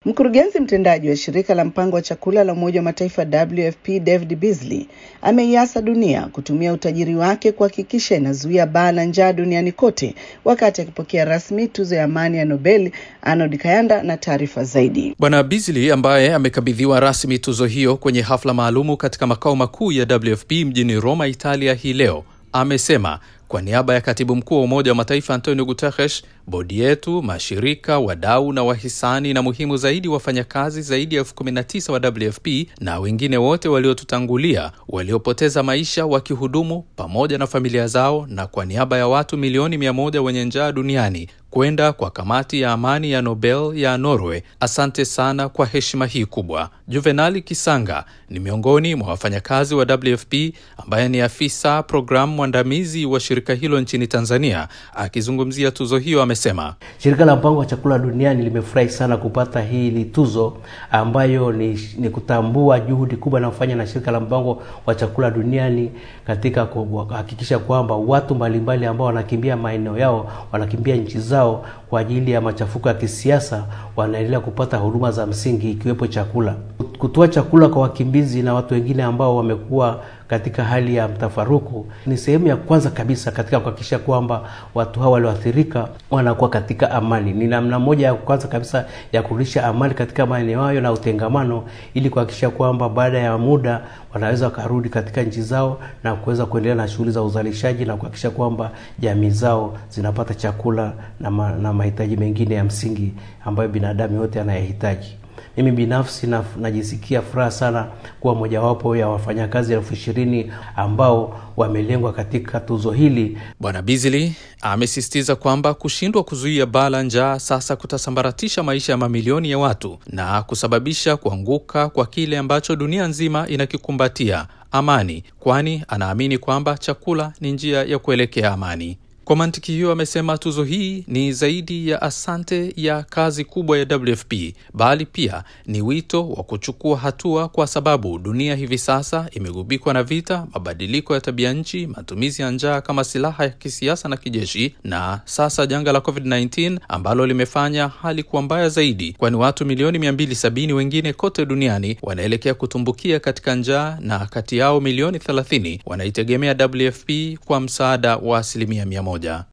Mkurugenzi mtendaji wa shirika la mpango wa chakula la Umoja wa Mataifa WFP David Beasley ameiasa dunia kutumia utajiri wake kuhakikisha inazuia baa la njaa duniani kote, wakati akipokea rasmi tuzo ya amani ya Nobel. Arnold Kayanda na taarifa zaidi. Bwana Beasley ambaye amekabidhiwa rasmi tuzo hiyo kwenye hafla maalumu katika makao makuu ya WFP mjini Roma, Italia hii leo amesema kwa niaba ya katibu mkuu wa Umoja wa Mataifa Antonio Guterres, bodi yetu, mashirika, wadau na wahisani, na muhimu zaidi, wafanyakazi zaidi ya elfu kumi na tisa wa WFP na wengine wote waliotutangulia waliopoteza maisha wakihudumu, pamoja na familia zao, na kwa niaba ya watu milioni mia moja wenye njaa duniani kwenda kwa kamati ya amani ya Nobel ya Norway. Asante sana kwa heshima hii kubwa. Juvenali Kisanga ni miongoni mwa wafanyakazi wa WFP ambaye ni afisa programu mwandamizi wa shirika hilo nchini Tanzania. Akizungumzia tuzo hiyo, amesema shirika la mpango wa chakula duniani limefurahi sana kupata hili tuzo ambayo ni, ni kutambua juhudi kubwa inayofanya na shirika la mpango wa chakula duniani katika kuhakikisha kwamba watu mbalimbali ambao wanakimbia maeneo yao wanakimbia nchi zao kwa ajili ya machafuko ya kisiasa wanaendelea kupata huduma za msingi ikiwepo chakula. Kutoa chakula kwa wakimbizi na watu wengine ambao wamekuwa katika hali ya mtafaruku ni sehemu ya kwanza kabisa katika kuhakikisha kwamba watu hawa walioathirika wanakuwa katika amani. Ni namna moja ya kwanza kabisa ya kurudisha amani katika maeneo hayo na utengamano, ili kuhakikisha kwamba baada ya muda wanaweza wakarudi katika nchi zao na kuweza kuendelea na shughuli za uzalishaji na kuhakikisha kwamba jamii zao zinapata chakula na, ma, na mahitaji mengine ya msingi ambayo binadamu yote anayehitaji. Mimi binafsi na, najisikia furaha sana kuwa mojawapo ya wafanyakazi elfu ishirini ambao wamelengwa katika tuzo hili. Bwana Beasley amesisitiza kwamba kushindwa kuzuia baa la njaa sasa kutasambaratisha maisha ya mamilioni ya watu na kusababisha kuanguka kwa kile ambacho dunia nzima inakikumbatia, amani, kwani anaamini kwamba chakula ni njia ya kuelekea amani. Kwa mantiki hiyo, amesema tuzo hii ni zaidi ya asante ya kazi kubwa ya WFP bali pia ni wito wa kuchukua hatua, kwa sababu dunia hivi sasa imegubikwa na vita, mabadiliko ya tabia nchi, matumizi ya njaa kama silaha ya kisiasa na kijeshi, na sasa janga la COVID-19 ambalo limefanya hali kuwa mbaya zaidi, kwani watu milioni 270 wengine kote duniani wanaelekea kutumbukia katika njaa, na kati yao milioni 30 wanaitegemea WFP kwa msaada wa asilimia mia moja.